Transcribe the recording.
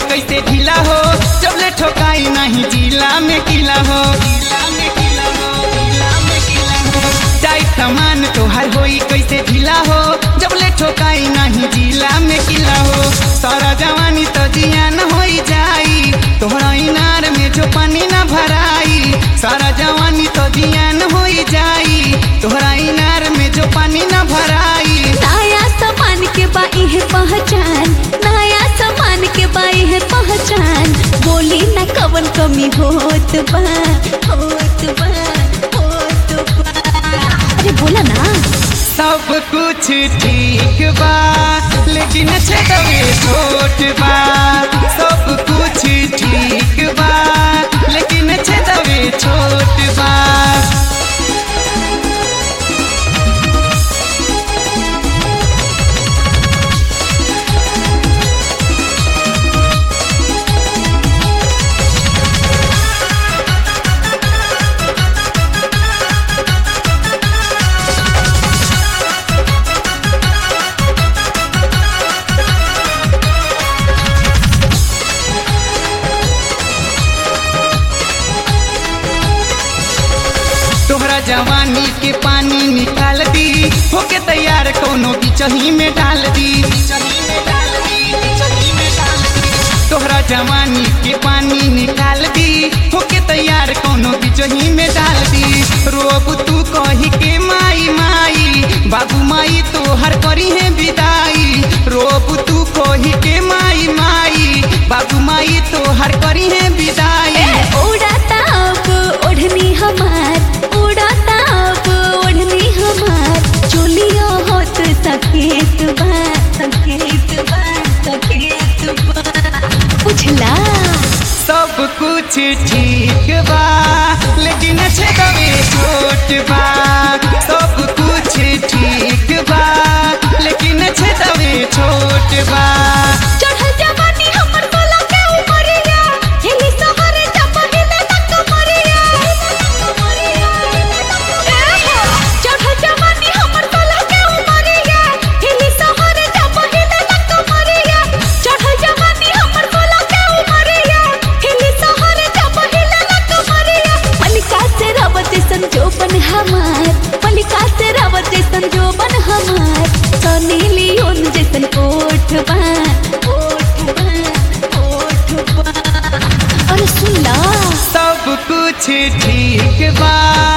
कैसे ढीला हो जब ले ठोकाई नहीं जिला में किला हो टाइट सामान तोहर होई कैसे ढीला हो जब ले ठोकाई नहीं जिला में किला हो सारा जवानी तो जियान होई जाई तोहरा इनार में जो पानी ना भराई सारा जवानी तो जियान होई जाई तोहरा इनार में जो पानी ना भराई नया सामान के बाई है पहचान नया सामान के बाई है पहचान बोली न कवन कमी होत बा होत बा होत बा अरे बोला ना सब कुछ ठीक बा लेकिन छेदवे छोट बा सब कुछ ठीक बा लेकिन छेदवे छोट बा तोहरा जवानी के पानी निकाल दी होके तैयार कोनो बिचही में डाल दी तोहरा जवानी के पानी निकाल दी होके तैयार कोनो बिचही में डाल दी रोब तू कही के माई माई बाबू माई तोहर करी है विदाई रोब तू कही के माई माई बाबू माई तोहर करी है विदाई उड़ाता अब ओढ़नी हमार उड़ाता अब ओढ़नी हमार चोलियो होत सकेत बा सकेत बा सकेत बा बुझला सब कुछ ठीक बा लेकिन छेदवे छोट बा सब कुछ ठीक बा लेकिन छेदवे छोट बा चढ़ल जवानी हमर बोला के उमरिया हिली सहर जब हिले तक मरिया चढ़ल जवानी हमर बोला के उमरिया हिली सहर जब हिले तक मरिया चढ़ल जवानी हमर बोला के उमरिया हिली सहर जब हिले तक मरिया मलिका से रवत संजोबन हमार मलिका से रवत संजोबन हमार सनी लियोन जैसन कोठ बा कोठ बा कोठ बा अरे सुन ला सब कुछ ठीक बा